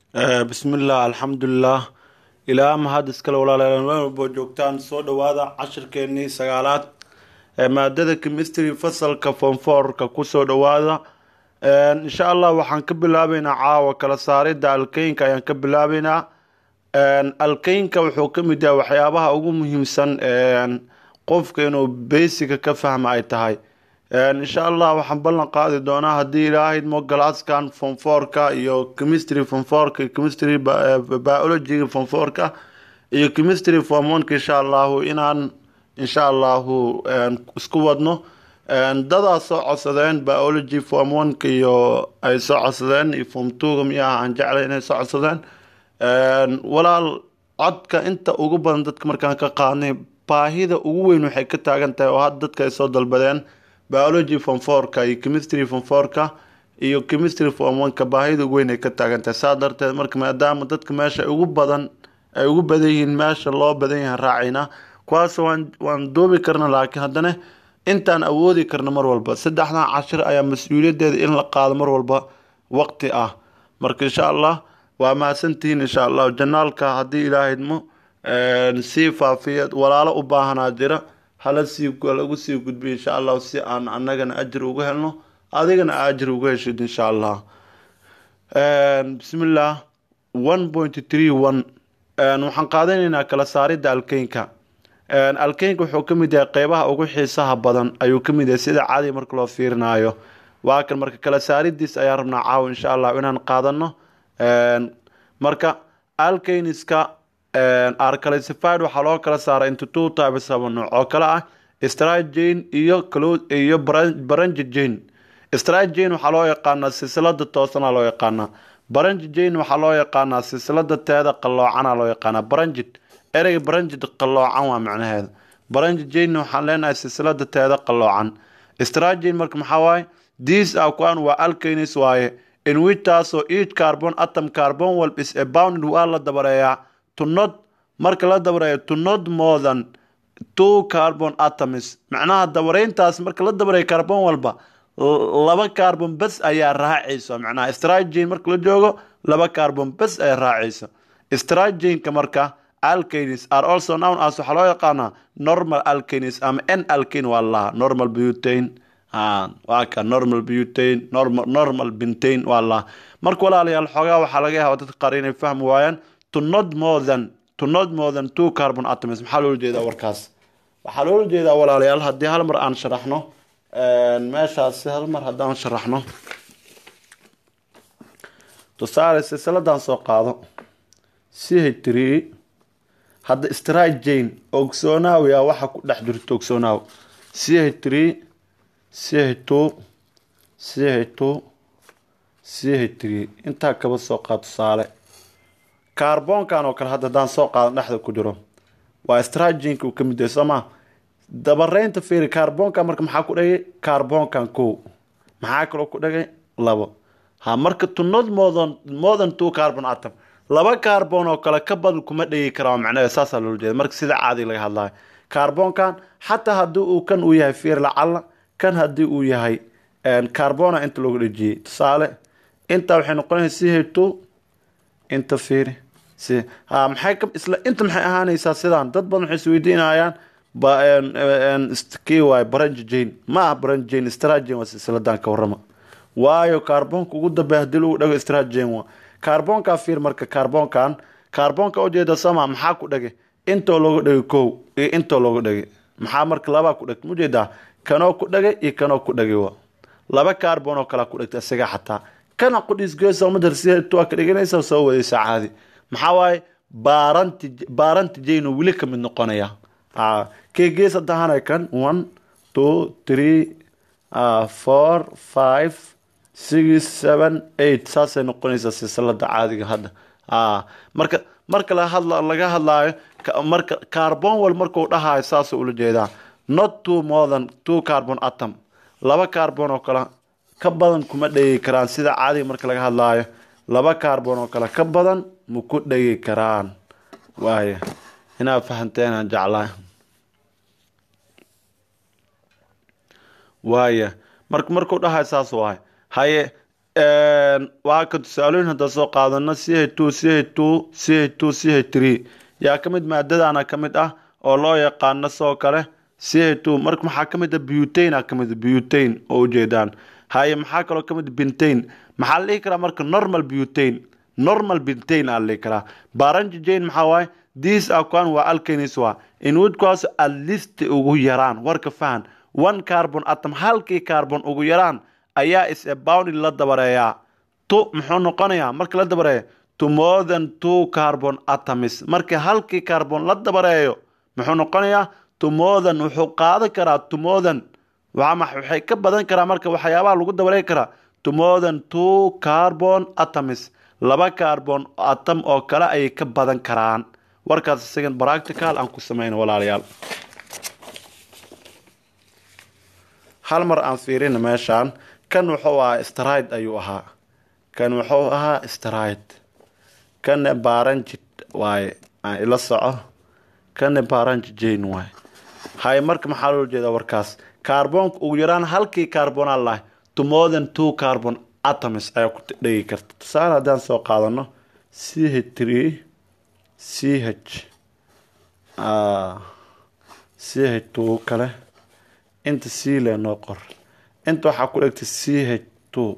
bismillaah alxamdulilah ilaa mahad iskale walaalayaal meel walbo joogtaan soo dhawaada cashirkeenii sagaalaad ee maadada chemistry fasalka fonforka kusoo dhawaada insha allah waxaan ka bilaabeynaa caawa kala saarida alkeynka ayaan ka bilaabeynaa alkeynka wuxuu kamid yahay waxyaabaha ugu muhiimsan qofka inuu beysiga ka fahma ay tahay insha allah waxaan ballan qaadi doonaa haddii ilaahayd mogalaaskan fonforka iyo chemistry fonforka iyo chemistry biology fonforka iyo chemistry formonka insha allahu inaan insha allahu isku wadno dadaa soo codsadeen biology form oneka iyo ay soo codsadeen iyo form twoga miyaha aan jeclay inay soo codsadeen walaal codka inta ugu badan dadka markaan ka qaadnay baahida ugu weyn waxay ka taagan tahay oo hadda dadka ay soo dalbadeen biology form fourka iyo chemistry form fourka iyo chemistry form oneka baahida ugu weyn ay ka taagan tahay saa darteed marka maadaama dadka meesha ugu badan ay ugu badan yihiin meesha loo badan yahay raacayna kuwaas waan waan duubi karna laakiin haddana intaan awoodi karna mar walba saddexdan cashir ayaa mas-uuliyadeeda in la qaado mar walba waqti ah marka insha allah waa mahadsantihiin insha allah janaalka haddii ilaahydmo sii faafiya walaalo u baahanaa jira hala sii lagu sii gudbiyo insha allah si aan anagana ajir uga helno adigana ajir uga heshid insha allah bismillah one point three one waxaan qaadanaynaa kala saarida alkeynka alkeynka wuxuu kamid yahay qeybaha ugu xiisaha badan ayuu kamid yahay sida caadi marka loo fiirinayo waa kan marka kala saaridiis ayaan rabnaa caawa insha allah inaan qaadano marka alkeyniska arcalcified waxaa loo kala saaray into two types laba nooc oo kale ah stragene iyo iyo barangijane stragene waxaa loo yaqaanaa silsilada toosana loo yaqaanaa barangijane waxaa loo yaqaanaa silsilada teeda qalloocana loo yaqaanaa barangid ereyga barangid qalloocan waa macnaheeda barangijane waxaan leenahay silsilada teeda qalloocan stragene marka maxaa waaye these are kuwan waa alkanis waaye in which taasoo each carbon atom carbon walb is abounded waa la dabareeyaa to not marka la dabareeyo to not more than two carbon atoms macnaha dabareyntaas marka la dabareeyo carbon walba laba carbon bes ayaa raacayso macnaha stragene marka la joogo laba carbon bes ayaa raacayso strageneka marka alkanis are also known as waxaa loo yaqaanaa normal alkanis ama n alkane waa lahaa normal butane waa ka normal butane normal normal bintane waa lahaa marka walaalayaal xoogaa waxaa laga yaaba dadka qaar inay fahmi waayaan to not more than to not more than two carbon atoms maxaa loola jeedaa warkaas waxaa loola jeedaa walaalayaal haddii hal mar aan sharaxno meeshaasi hal mar haddaan sharaxno tusaale silsiladan soo qaado c h three hadda stragene ogsoonaawya waxa ku dhex jirto ogsoonaw c h three c h two c h two c h three intaa kaba soo qaad tusaale carbonkan oo kale hadda haddaan soo qaadan dhexda ku jiro waa stragenka uu kamid yahay sooma dabareynta fiiri carbonkan marka maxaa ku dhagay carbonkan kow maxaa kaloo ku dhagay labo ha marka to not more than more than two carbon atom laba carbon oo kale ka badan kuma dhegi karaa macnaheeda saasaa loola jeeda marka sida caadi laga hadlayo carbonkan xataa haddii uu kan uu yahay fiir lacala kan haddii uu yahay carbona inta looga dhejiyey tusaale intaa waxay noqonaysa c h two inta fiiri si ha maxay ka isla inta maxay ahaanaysaa sidaan dad badan waxay isweydiinayaan kii waay barangijane ma ah barangijane stragene waa silsiladan ka warrama waayo carbonka ugu dambeeya hadii lagu dhago stragene waa carbonka fiir marka carbonkan carbonka ujeeda sama maxaa ku dhagay intoo looga dhagay kow iyo intoo looga dhagay maxaa marka labaa ku dhagtay mujeedaa kanoo ku dhagay iyo kanoo ku dhagay wa laba carbon oo kalea ku dhagtay isaga xataa kana qudhisgeesamadharsitua ka dhiganaysa soo wadaysa caadi maxaa waaye baaranti baaranti jayno weli ka mid noqonaya kee gees hadahana kan one two three four five six seven eight saasay noqonaysaa silsilada caadiga hadda marka marka lahadla laga hadlaayo marka carbon wal markuu dhahayo saasuu ula jeedaa not two more than two carbon atom laba carbon oo kale ka badan kuma dhegi karaan sida caadiga marka laga hadlaayo laba carbon oo kale ka badan ma ku dhegi karaan waaya inaad fahanteen jeclaa waaya marka markuu dhahayo saas waay haye waa ka tusaalooyin hadda soo qaadano c h two c h two c h two c h three yaa ka mid maadadana ka mid ah oo loo yaqaano soo kale c h two marka maxaa ka mid ah butane a ka mid butane oo ujeedaan haye maxaa kaloo ka mid bintane maxaa la dhihi karaa marka normal butane normal bintane aa la dhihi karaa baranji jane maxaa waaye this akuan waa alkanis waa inwoodkaas at least ugu yaraan warka fahan one carbon atom halkii carbon ugu yaraan ayaa is abounded la dabareeyaa to muxuu noqonayaa marka la dabareeyo to more than two carbon atoms markii halkii carbon la dabareeyo muxuu noqonayaa to more than wuxuu qaadan karaa to more than waxay ka badan karaa marka waxyaabaha lagu dabareegi karaa to more than two carbon atoms laba carbon atom oo kale ayay ka badan karaan warkaas isagan practical aan ku sameyno walaalayaal hal mar aan fiirina meeshaan kan wuxuu ahaa stride ayuu ahaa kan wuxuu ahaa stride kanne baranjid waaye aan ila soco kanne baranji jane waaye hay marka maxaa loo jeedaa warkaas carbonka ugu yaraan halkii carbona lahay to more than two carbon atoms ayaa ku dhegi karta tusaale haddaan soo qaadano c h three c h c h two kale inta c le noo qor inta waxaa ku dhegtay c h two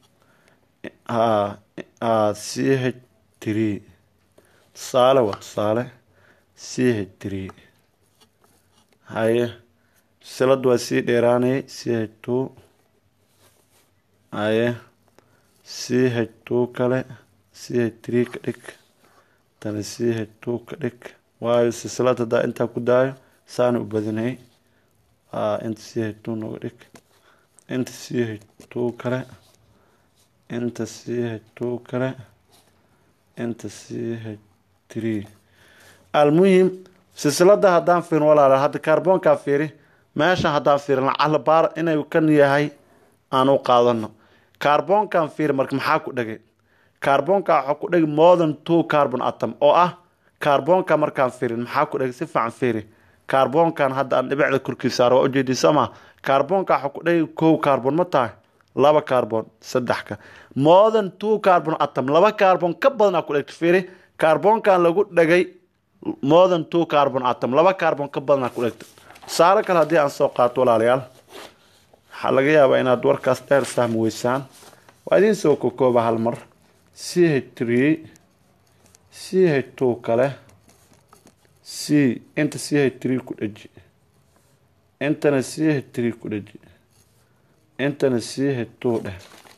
c h three tusaale waa tusaale c h three haye silad waa sii dheeraanayay c h two haye c h two kale c h three ka dhig tana c h two ka dhig waayo silsilad haddaa intaa ku daayo saana u badinay inta c h two nooga dhig inta c h two kale inta c h two kale inta c h three almuhim silsilada haddaan fiirin walaala hadda carbonkaa fiiri meesha haddaan fiirin lacala baar inay kan yahay aan u qaadano carbonkan fiiri marka maxaa ku dhegay carbonka waxaa ku dhegi more than two carbon atom oo ah carbonka markaan fiirin maxaa ku dhegi si fiican fiiri carbonkan hadda aan dhibicda korkiisa saaro waa ujeedii sama carbonka waxaa ku dhegi kow carbon ma tahay laba carbon saddexka more than two carbon atom laba carbon ka badan aa ku dhegta fiiri carbonkan lagu dhegay more than two carbon atom laba carbon ka badan aa ku dhegta tusaale kale haddii aan soo qaato walaalayaal waxaa laga yaabaa inaad warkaas dheer fahmi weysaan waa idiin soo kokooba hal mar c h three c h two kale c inta c h three ku dheji intana c h three ku dheji intana c h two dheh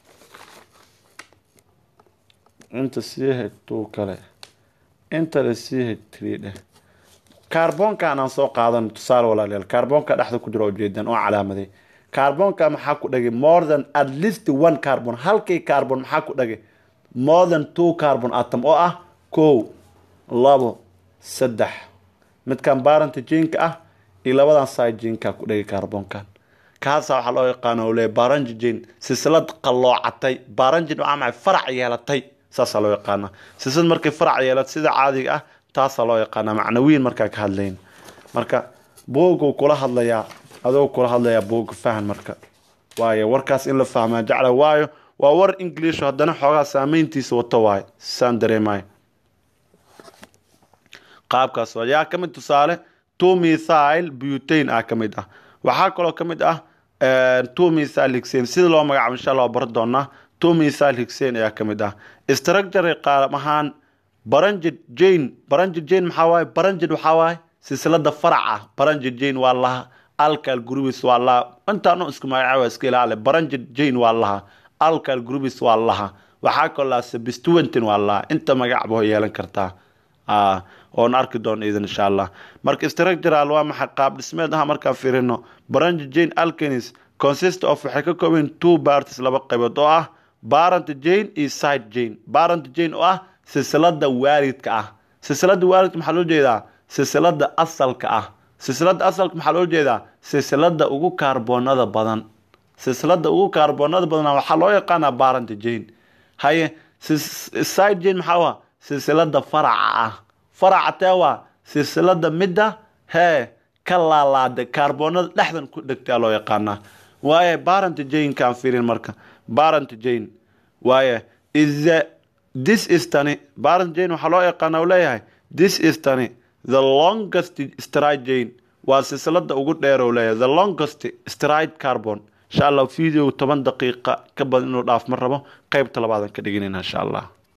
inta c h two kale intana c h three dheh carbonkan aan soo qaadano tusaale walaalayaal carbonka dhexda ku jiro ujeedaan oo calaamaday carbonka maxaa ku dhagay more than at least one carbon halkii carbon maxaa ku dhagay more than two carbon atom oo ah kow labo saddex midkan baranta jinka ah iyo labadan side jinka ku dhagay carbonkan kaasa waxaa loo yaqaana le baranji jin silsilad qalloocatay baranjin waa maxay farac yeelatay saasaa loo yaqaana silsilad markay farac yeelato sida caadiga ah taasaa loo yaqaana macnawiin markaa ka hadlayn marka booguu kula hadlayaa adoo kula hadlayaa booga fahan marka waayo warkaas in la fahmaa jecla waayo waa war english haddana xoogaa saameyntiisa wato waayo saan dareemayo qaabkaas waa yaa ka mid tusaale two methyl butane ah ka mid ah waxaa kaloo ka mid ah two methyl hixane sida loo magacaabo insha allah baro doonaa two methyl hixane ayaa ka mid ah structure qaab ahaan baranjid jane baranjid jane maxaa waaye baranjid waxaa waaye silsilada farac ah baranjid jane waa laha alcal grubis waa laha intaano isku magacaaba iska ilaale baranjid jane waa laha alcal grubis waa laha waxaa kaloo laha sabistuentin waa laha inta magacba yeelan kartaa oon arki doono idan insha allah marka structural waa maxay qaab dhismeed ah markaan fiirino baranji jane alkanis consist of waxay ka kooban two parties laba qaybood oo ah barant jane iyo side jane barant jane oo ah silsilada waalidka ah silsilada waalidka maxaa loo jeedaa silsilada asalka ah silsilada asalka maxaa loo jeedaa silsilada ugu kaarboonada badan silsilada ugu kaarboonada badan waxaa loo yaqaanaa barant jane haye side jane maxaa waa silsilada faraca ah faraca tee waa silsilada midda hee ka laalaada kaarboonada dhexdan ku dhegtaa loo yaqaanaa waaye barant jane kaan fiirin marka barant jane waaye is the this is tani parent chain waxaa loo yaqaana u leeyahay this is tani the longest stride chain waa silsilada ugu dheer u leeyahay the longest stride carbon insha allah video toban daqiiqa ka badan inuu dhaaf ma rabo qeybta labaadan ka dhiganayna insha allah